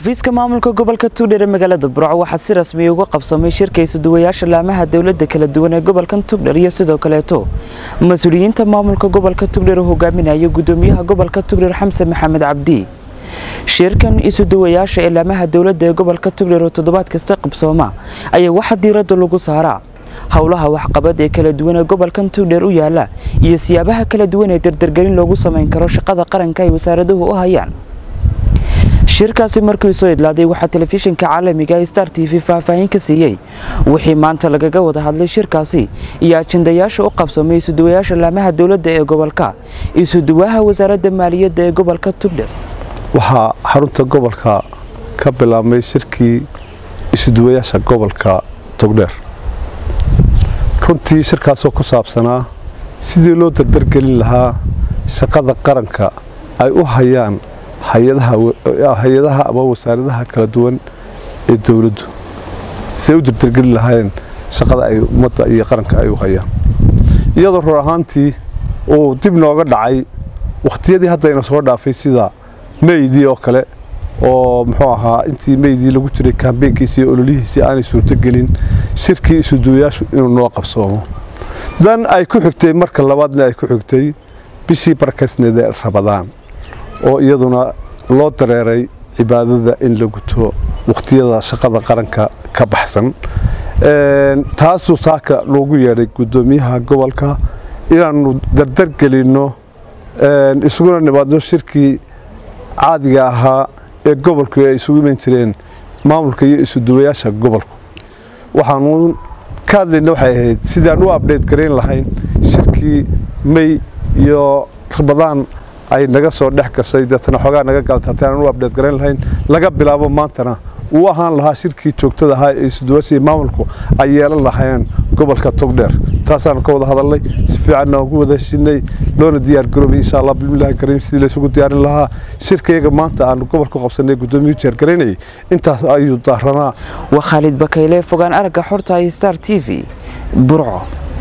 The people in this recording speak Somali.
xafiiska maamulka gobolka tugdher ee magaalada burco waxaa si rasmiya uga qabsamay shirka isuduwayaasha laamaha dowlada kala duwan ee gobolkan tugdher iyo sidoo kaleeto mas-uuliyiinta maamulka gobolka tugdher oo hogaaminaya gudoomiyaha gobolka tugdher xamse maxamed cabdi shirkan isuduwayaasha ee laamaha dowlada ee gobolka tugdher oo toddobaad kasta qabsooma ayaa waxaa diirada lagu saaraa howlaha waxqabad ee kala duwan ee gobolkan tugdher u yaala iyo siyaabaha kala duwan ee dardargelin loogu samayn karo shaqada qaranka ay wasaaraduhu u hayaan shirkaasi markii soo idlaaday waxaa telefishinka caalamiga ee star t v faahfaahin ka siiyey wixii maanta lagaga wada hadlay shirkaasi iyo ajendayaasha u qabsamay isuduwayaasha laamaha dowladda ee gobolka isuduwaha wasaaradda maaliyadda ee gobolka tugdher waxaa xarunta gobolka ka bilaabmay shirkii isuduwayaasha gobolka togdheer runtii shirkaasoo ku saabsanaa sidii loo dardargelin lahaa shaqada qaranka ay u hayaan hay-adaha ama wasaaradaha kala duwan ee dowladdu siday u dardargelin lahaayeen shaqada ay ummadda iyo qaranka ay u hayaan iyadoo rur ahaantii uu dib nooga dhacay wakhtiyadii haddayna soo dhaafay sida meydii oo kale oo muxuu ahaa intii meydii lagu jiray kambeynkiisi iyo ololihiisii aanay suurtogelin shirkii isuduwayaashu inuu noo qabsoomo dan ay ku xigtay marka labaadna ay ku xigtay bishii barkaysneed ee rabadaan oo iyaduna loo dareeray cibaadada in la guto wakhtiyada shaqada qaranka ka baxsan taasuu saaka loogu yeedhay guddoomiyaha gobolka inaannu dardargelinno isuguna nimaadno shirkii caadiga ahaa ee gobolku ay isugu iman jireen maamulka iyo isuduwayaasha gobolku waxaanu ka hadlayna waxay ahayd sidaan u abdhayt garayn lahayn shirkii mey iyo rabadaan ay naga soo dhex gashay deetana xoogaa naga galtatay aan u abdheed garayn lahayn laga bilaabo maantana uu ahaan lahaa shirkii joogtada ahaa ee isuduwaashii maamulku ay yeelan lahaayeen gobolka togdheer taasaanu ka wada hadalnay si fiicanna ugu wada heshinay loona diyaar garoobay insha allah bismillahi kariim sidii laysugu diyaarin lahaa shirkayaga maanta aanu gobolku qabsanay gudoomiyuu jeergaraynayay intaas ayuu daaranaa waa khaalid bakayle fogaan aragga xorta iyo star t v burco